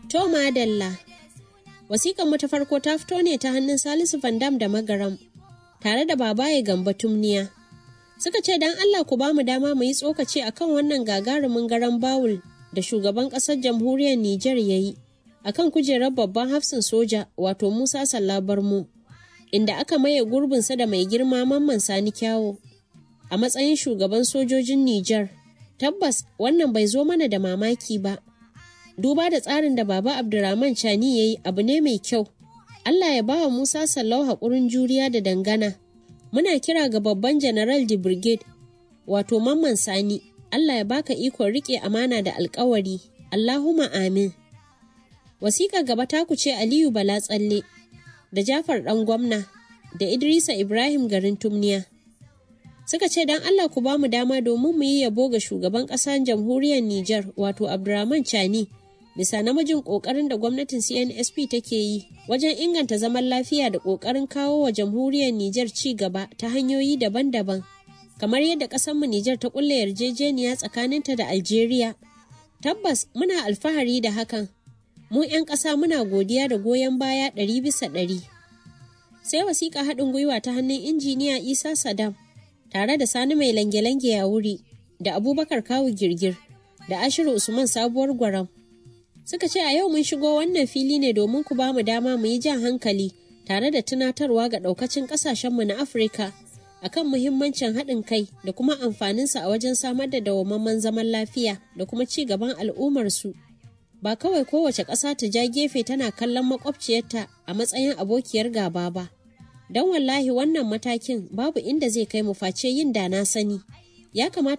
To madalla. Wasiƙan mu ta farko ta fito ne ta hannun Salisu Vandam da Magaram, tare da babaye Gamba Tumniya. Suka ce don Allah ku ba mu dama mu yi tsokaci akan wannan gagarumin garan bawul da shugaban ƙasar jamhuriyar Nijar ya yi, akan kujerar babban hafsin soja wato Musa Sallabar mu, inda aka maye gurbinsa da mai girma Mamman Sani Kyawo a matsayin shugaban sojojin Nijar. Tabbas wannan bai zo mana da mamaki ba. Duba da tsarin da Baba Abdurrahman Chani ya yi abu ne mai kyau. Allah ya bawa Musa Sallau haƙurin juriya da dangana. Muna kira ga babban General de Brigade, wato Mamman Sani, Allah ya baka ikon riƙe amana da alƙawari. Allahumma amin. Wasiƙa gaba ta ce Aliyu Bala Tsalle, da Jafar ɗan gwamna, da Idrisa Ibrahim garin Tumniya. suka ce don Allah ku ba mu dama domin mu yi yabo ga shugaban ƙasar jamhuriyar Nijar wato Abdurrahman Chani bisa namijin ƙoƙarin da gwamnatin CNSP take yi wajen inganta zaman lafiya da ƙoƙarin kawo wa jamhuriyar Nijar ci gaba ta hanyoyi daban-daban kamar yadda ƙasarmu Nijar ta ƙulla yarjejeniya tsakaninta da Algeria. Tabbas muna alfahari da hakan. Mu 'yan ƙasa muna godiya da goyon baya ɗari bisa ɗari. Sai wasiƙa haɗin gwiwa ta hannun injiniya Isa Saddam. tare da sani mai lange-lange a wuri da abubakar kawu girgir da ashiru usman sabuwar gwaram suka ce a yau mun shigo wannan fili ne domin ku bamu dama mu yi jan hankali tare da tunatarwa ga daukacin kasashenmu na afirka akan muhimmancin haɗin kai da kuma amfaninsa a wajen samar da dawwammamen zaman lafiya da kuma ci gaban al'ummarsu ba kawai kowace ƙasa ta ja gefe tana kallon makwabciyarta a matsayin abokiyar gaba ba don wallahi wannan matakin babu inda zai kai mu face yin da na sani ya kamata